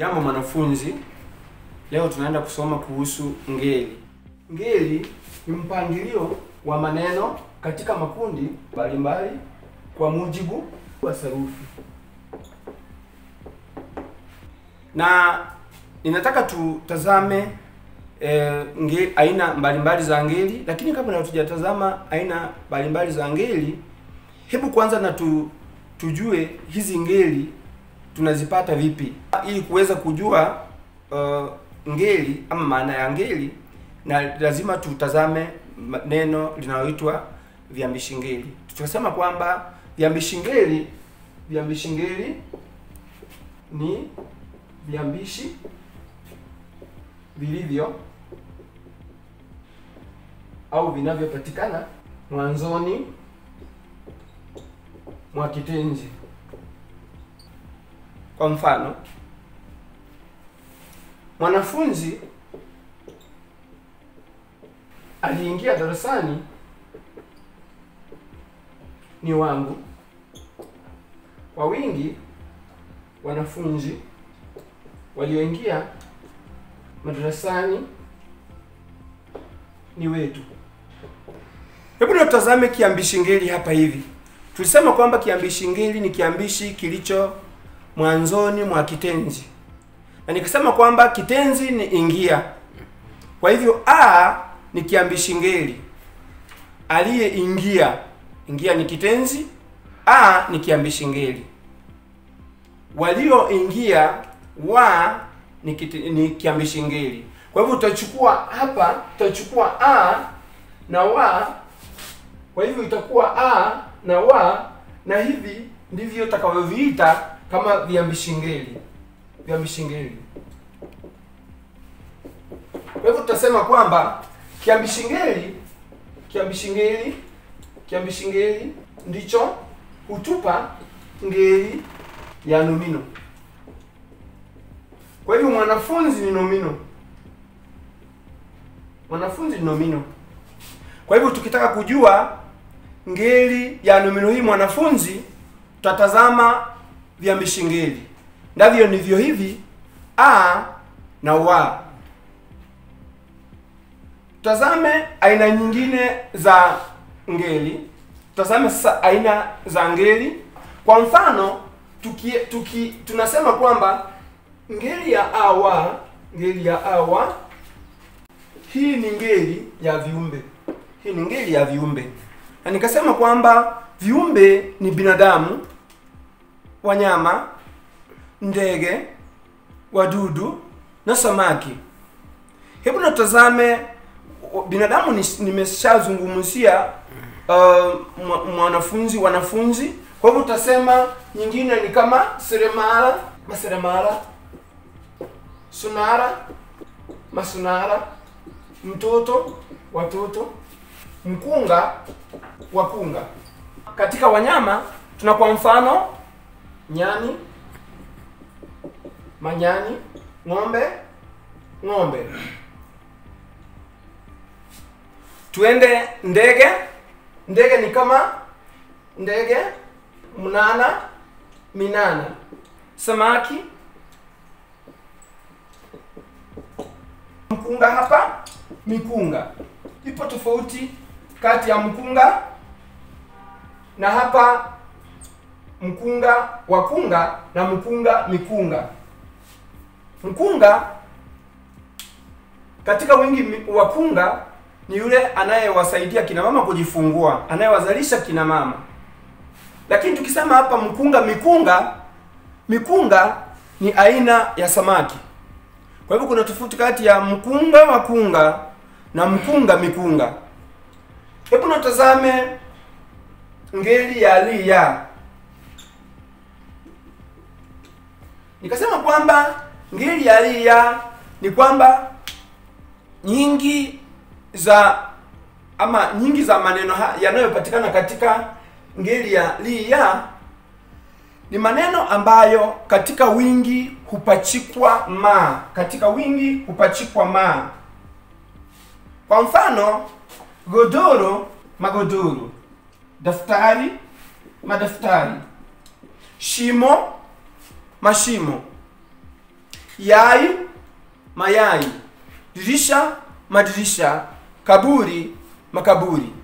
Jambo mwanafunzi, leo tunaenda kusoma kuhusu ngeli. Ngeli ni mpangilio wa maneno katika makundi mbalimbali kwa mujibu wa sarufi, na ninataka tutazame e, nge, aina mbalimbali za ngeli, lakini kabla hatujatazama aina mbalimbali za ngeli, hebu kwanza na tu, tujue hizi ngeli tunazipata vipi ili kuweza kujua uh, ngeli ama maana ya ngeli, na lazima tutazame neno linaloitwa viambishi ngeli. Tutasema kwamba viambishi ngeli, viambishi ngeli ni viambishi vilivyo au vinavyopatikana mwanzoni mwa kitenzi. Kwa mfano, mwanafunzi aliingia darasani ni wangu. Kwa wingi, wanafunzi walioingia madarasani ni wetu. Hebu na tutazame kiambishi ngeli hapa hivi. Tulisema kwamba kiambishi ngeli ni kiambishi kilicho mwanzoni mwa kitenzi, na nikisema kwamba kitenzi ni ingia. Kwa hivyo a ni kiambishi ngeli, aliyeingia. Ingia ni kitenzi, a ni kiambishi ngeli. Walioingia, wa ni, kiti, ni kiambishi ngeli. Kwa hivyo utachukua hapa, utachukua a na wa, kwa hivyo itakuwa a na wa, na hivi ndivyo utakavyoviita kama viambishi ngeli, viambishi ngeli. Kwa hivyo tutasema kwamba kiambishi ngeli, kiambishi ngeli, kiambishi ngeli ndicho hutupa ngeli ya nomino. Kwa hivyo mwanafunzi ni nomino, mwanafunzi ni nomino. Kwa hivyo tukitaka kujua ngeli ya nomino hii mwanafunzi, tutatazama viambishi ngeli, ndivyo ndivyo hivi a na wa. Tutazame aina nyingine za ngeli. Tutazame sasa aina za ngeli. Kwa mfano, tuki, tuki tunasema kwamba ngeli ya awa, ngeli ya awa, hii ni ngeli ya viumbe, hii ni ngeli ya viumbe, na nikasema kwamba viumbe ni binadamu, wanyama, ndege, wadudu na samaki. Hebu natazame binadamu, nimeshazungumzia uh, mwanafunzi, wanafunzi. Kwa hivyo utasema nyingine ni kama seremala, maseremala, sunara, masunara, mtoto, watoto, mkunga, wakunga. Katika wanyama tuna kwa mfano nyani, manyani, ng'ombe, ng'ombe. Tuende ndege. Ndege ni kama ndege, mnana, minana. Samaki, mkunga. Hapa mikunga. Ipo tofauti kati ya mkunga na hapa mkunga wakunga na mkunga mikunga. Mkunga katika wingi wakunga ni yule anayewasaidia kina mama kujifungua, anayewazalisha kina mama. Lakini tukisema hapa mkunga mikunga, mikunga ni aina ya samaki. Kwa hivyo kuna tofauti kati ya mkunga wakunga na mkunga mikunga. Hebu natazame ngeli ya liya. Nikasema kwamba ngeli ya liya ni kwamba nyingi za ama nyingi za maneno yanayopatikana katika ngeli ya liya ni maneno ambayo katika wingi hupachikwa ma, katika wingi hupachikwa ma. Kwa mfano, godoro, magodoro, daftari, madaftari, shimo, mashimo. yai mayai dirisha madirisha kaburi makaburi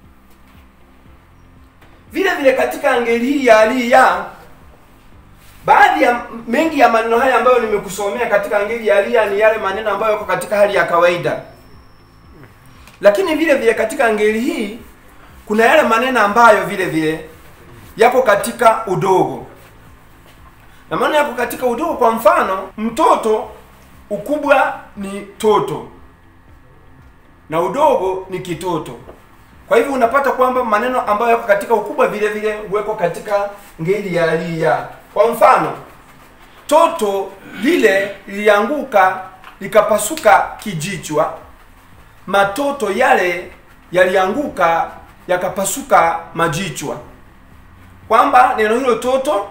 vile vile katika ngeli hii ya ali ya baadhi ya mengi ya maneno haya ambayo nimekusomea katika ngeli ya ali ya ni yale maneno ambayo yako katika hali ya kawaida lakini vile vile katika ngeli hii kuna yale maneno ambayo vile vile yako katika udogo na maana yako katika udogo kwa mfano mtoto ukubwa ni toto na udogo ni kitoto kwa hivyo unapata kwamba maneno ambayo yako katika ukubwa vile vile huwekwa katika ngeli ya aliya kwa mfano toto lile lilianguka likapasuka kijichwa matoto yale yalianguka yakapasuka majichwa kwamba neno hilo toto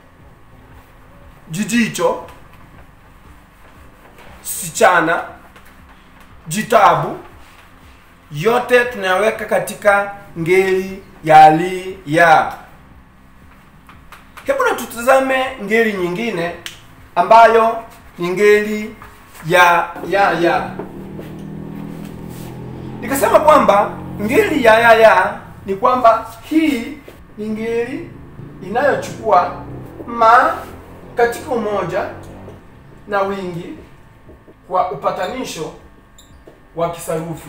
jijicho sichana jitabu yote tunayaweka katika ngeli ya li ya hebu na tutazame ngeli nyingine ambayo ni ngeli ya ya ya nikasema kwamba ngeli ya ya ya ni kwamba hii ni ngeli inayochukua ma katika umoja na wingi kwa upatanisho wa kisarufi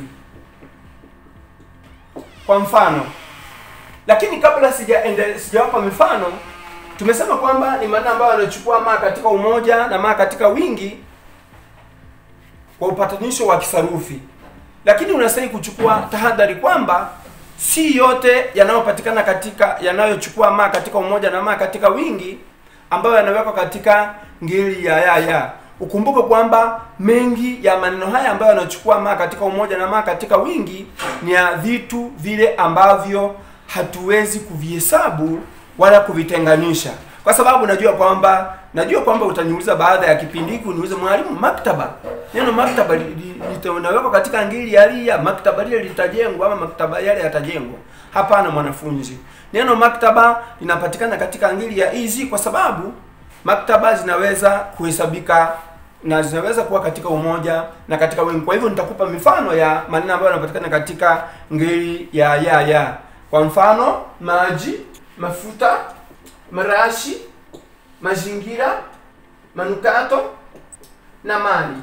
kwa mfano lakini kabla sijaende sijawapa mifano tumesema kwamba ni maneno ambayo yanachukua ma katika umoja na ma katika wingi kwa upatanisho wa kisarufi lakini unastahili kuchukua tahadhari kwamba si yote yanayopatikana katika yanayochukua ma katika umoja na ma katika wingi ambayo yanawekwa katika ngeli ya ya ya ukumbuke kwamba mengi ya maneno haya ambayo yanachukua ma katika umoja na ma katika wingi ni ya vitu vile ambavyo hatuwezi kuvihesabu wala kuvitenganisha kwa sababu najua kwamba najua kwamba utaniuliza baada ya kipindi hiki uniulize mwalimu maktaba neno maktaba li- li- linawekwa katika ngeli ya ria maktaba lile litajengwa ama maktaba yale yatajengwa hapana mwanafunzi neno maktaba linapatikana katika ngeli ya easy kwa sababu maktaba zinaweza kuhesabika na zinaweza kuwa katika umoja na katika wingi kwa hivyo nitakupa mifano ya maneno ambayo yanapatikana katika ngeli ya ya ya kwa mfano maji mafuta marashi mazingira manukato na mali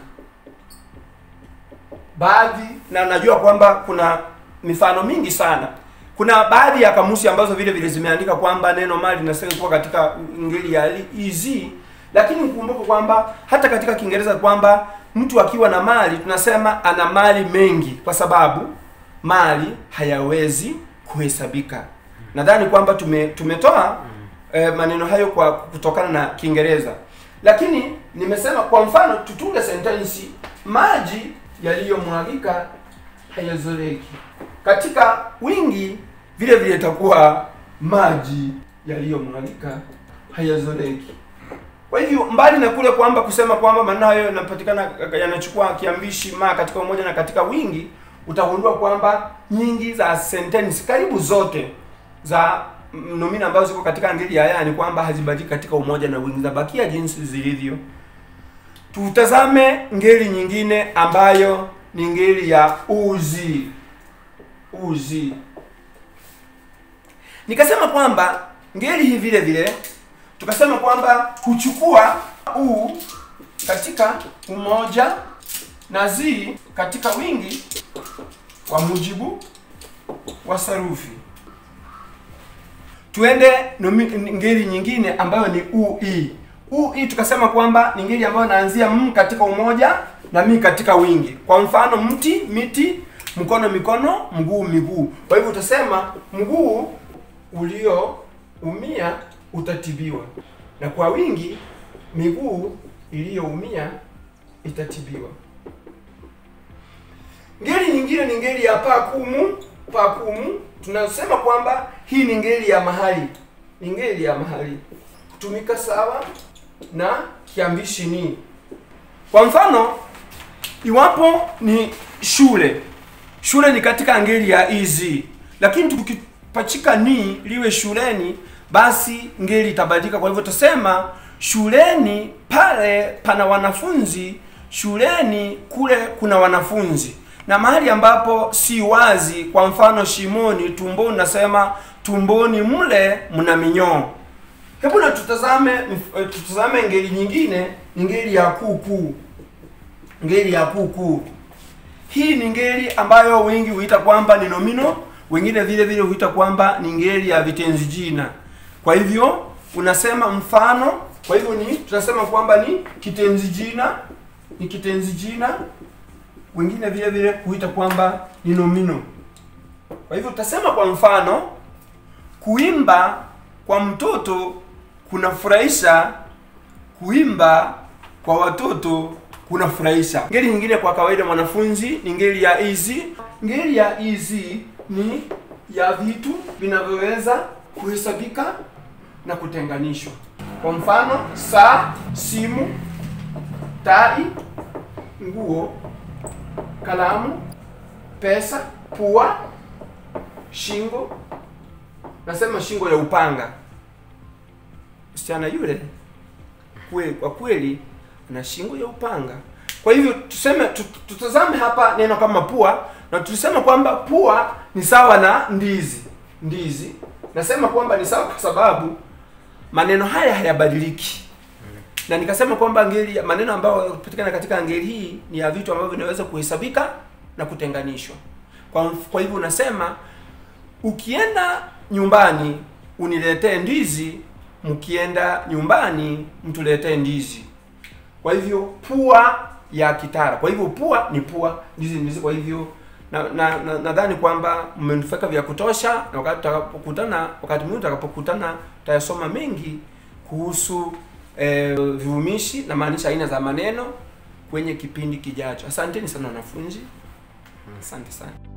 baadhi na najua kwamba kuna mifano mingi sana kuna baadhi ya kamusi ambazo vile vile zimeandika kwamba neno mali linastahili kuwa katika ngeli ya easy lakini ukumbuke kwamba hata katika kiingereza kwamba mtu akiwa na mali tunasema ana mali mengi kwa sababu mali hayawezi kuhesabika nadhani kwamba tume, tumetoa eh, maneno hayo kwa kutokana na kiingereza lakini nimesema kwa mfano tutunge sentensi maji yaliyomwagika hayazoleki katika wingi vile vile itakuwa maji yaliyomwagika hayazoleki kwa hivyo mbali na kule kwamba kusema kwamba maneno hayo yanapatikana yanachukua kiambishi ma katika umoja na katika wingi utagundua kwamba nyingi za sentensi karibu zote za mm, nomina ambazo ziko katika ngeli ya ya ni kwamba hazibadiliki katika umoja na wingi zabakia jinsi zilivyo tutazame ngeli nyingine ambayo ni ngeli ya uzi uzi nikasema kwamba ngeli hii vile vile tukasema kwamba huchukua u katika umoja na zi katika wingi kwa mujibu wa sarufi tuende nomi- ngeli nyingine ambayo ni ui ui tukasema kwamba ni ngeli ambayo naanzia m katika umoja na mi katika wingi kwa mfano mti miti mkono mikono mguu miguu kwa hivyo utasema mguu ulioumia utatibiwa na kwa wingi miguu iliyoumia itatibiwa ngeli nyingine ni ngeli ya pakumu pakumu tunasema kwamba hii ni ngeli ya mahali ni ngeli ya mahali kutumika sawa na kiambishi ni kwa mfano iwapo ni shule shule ni katika ngeli ya easy lakini tukipachika ni liwe shuleni basi ngeli itabadilika kwa hivyo tutasema shuleni pale pana wanafunzi, shuleni kule kuna wanafunzi. Na mahali ambapo si wazi, kwa mfano shimoni, tumboni, nasema tumboni mle mna minyoo. Hebu na tutazame mf- tutazame ngeli nyingine, ni ngeli ya kuku. Ngeli ya kuku. Hii ni ngeli ambayo wengi huita kwamba ni nomino, wengine vile vile huita kwamba ni ngeli ya vitenzi jina. Kwa hivyo unasema mfano, kwa hivyo ni tunasema kwamba ni kitenzi jina, ni kitenzi jina. Wengine vile vile huita kwamba ni nomino. Kwa hivyo utasema kwa mfano, kuimba kwa mtoto kunafurahisha, kuimba kwa watoto kunafurahisha. Ngeli nyingine kwa kawaida mwanafunzi ni ngeli ya easy. Ngeli ya easy ni ya vitu vinavyoweza kuhesabika na kutenganishwa. Kwa mfano, saa, simu, tai, nguo, kalamu, pesa, pua, shingo. Nasema shingo ya upanga. Msichana yule kweli, kwa kweli ana shingo ya upanga. Kwa hivyo tuseme tut- tutazame hapa neno kama pua, na tulisema kwamba pua ni sawa na ndizi. Ndizi nasema kwamba ni sawa kwa sababu maneno haya hayabadiliki, na nikasema kwamba ngeli maneno ambayo yanapatikana katika ngeli hii ni ya vitu ambavyo vinaweza kuhesabika na kutenganishwa. Kwa, mf- kwa hivyo unasema ukienda nyumbani uniletee ndizi, mkienda nyumbani mtuletee ndizi. Kwa hivyo pua ya kitara. Kwa hivyo pua ni pua, ndizi ni ndizi. Kwa hivyo na nadhani na, nadhani kwamba mmenufaika vya kutosha, na wakati tutakapokutana, wakati mwingine tutakapokutana, tutayasoma mengi kuhusu eh, vivumishi na maanisha aina za maneno kwenye kipindi kijacho. Asanteni sana wanafunzi, asante sana.